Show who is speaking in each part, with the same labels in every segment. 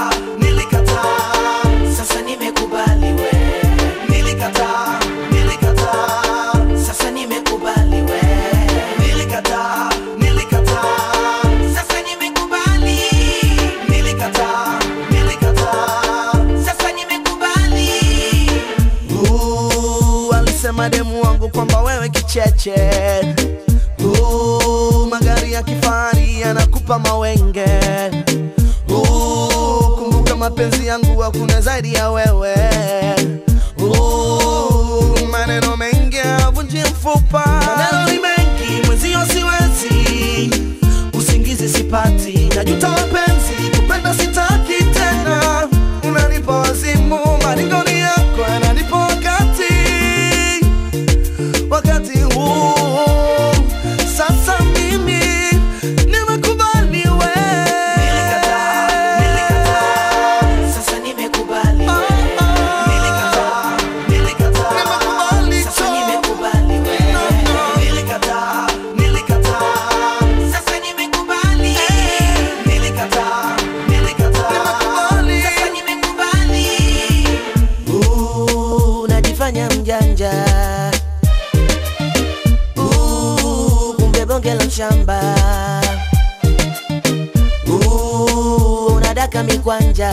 Speaker 1: Nilikataa, nilikataa, sasa nimekubali we. Nilikataa, nilikataa, sasa nimekubali we. Nilikataa, nilikataa, sasa nimekubali. Nilikataa, nilikataa, sasa nimekubali.
Speaker 2: Uh, alisema demu wangu kwamba wewe kicheche uh, magari ya kifahari yanakupa mawenge uh, kumbuka mapenzi yangu hakuna zaidi ya wewe uh, maneno mengi avunji mfupa maneno ni mengi mwenzio siwezi usingizi sipati najuta mapenzi kupenda sitaki tena unanipa wazimu maringoni yako yananipa wakati wakati huu sasa mimi nimekubali we
Speaker 1: Nilikataa, nilikataa, sasa nimekubali we. Nilikataa, nilikataa,
Speaker 2: Nimekubali
Speaker 1: sasa
Speaker 2: tu.
Speaker 1: nimekubali we.
Speaker 2: No, no.
Speaker 1: Nilikataa, nilikataa, sasa nimekubali. Nilikataa, nilikataa,
Speaker 2: Nimekubali.
Speaker 1: sasa nimekubali.
Speaker 2: Uh, unajifanya mjanja Uh, kumbe bonge la mshamba Uh, unadaka mikwanja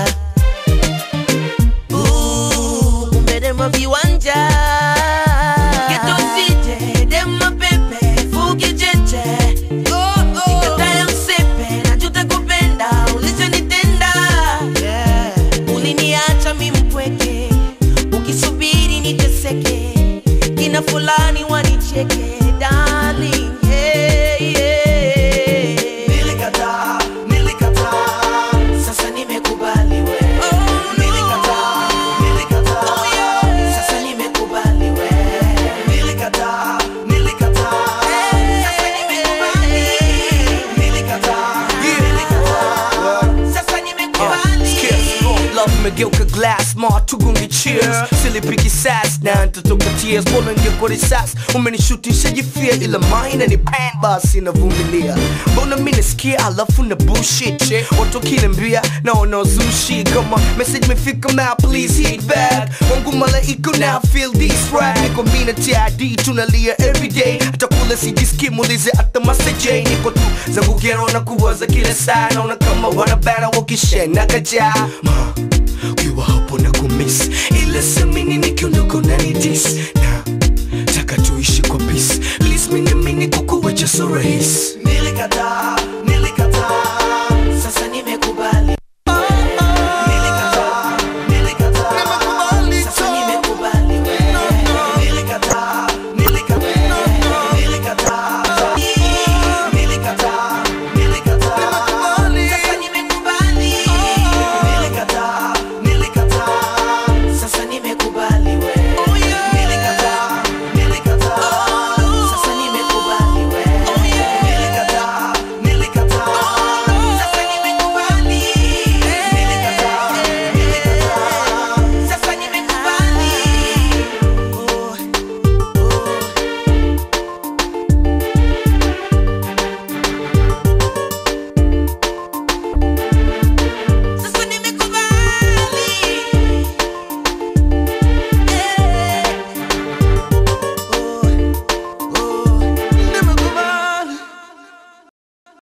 Speaker 2: Uh, kumbe demo viwanja
Speaker 1: Geto sije, dema pepe, fuki cheche. Nikatae usepe, najuta kupenda, ulichonitenda. Uliniacha mi mpweke, ukisubiri niteseke, kina fulani wanicheke, darling, yeah, yeah. Nilikataa, nilikataa, sasa nimekubali we. Nilikataa, nilikataa, sasa nimekubali we. Nilikataa, nilikataa, sasa nimekubali. Nilikataa, nilikataa, sasa nimekubali.
Speaker 3: Love imegeuka glass ma tugunge cheers silipiki sas na nitatoka tears mbona ngekuwa risas umenishutisha jifia ila maina ni pan basi navumilia mbona mi nasikia alafu na bullshit watu wakiniambia naona uzushi kama message imefika ma please hit back wangu malaika now feel this rap niko mi na TID tunalia everyday hata kula sijiski muulize hata maseje niko tu zangu kero na kuwaza kila saa naona kama wanabana wakishena kajaa Ma, ukiwa hapo na kumiss ila samini nikiondoka unanidis na taka tuishi kwa peace please mini mini kukuwacha so rahisi
Speaker 1: Nilikataa,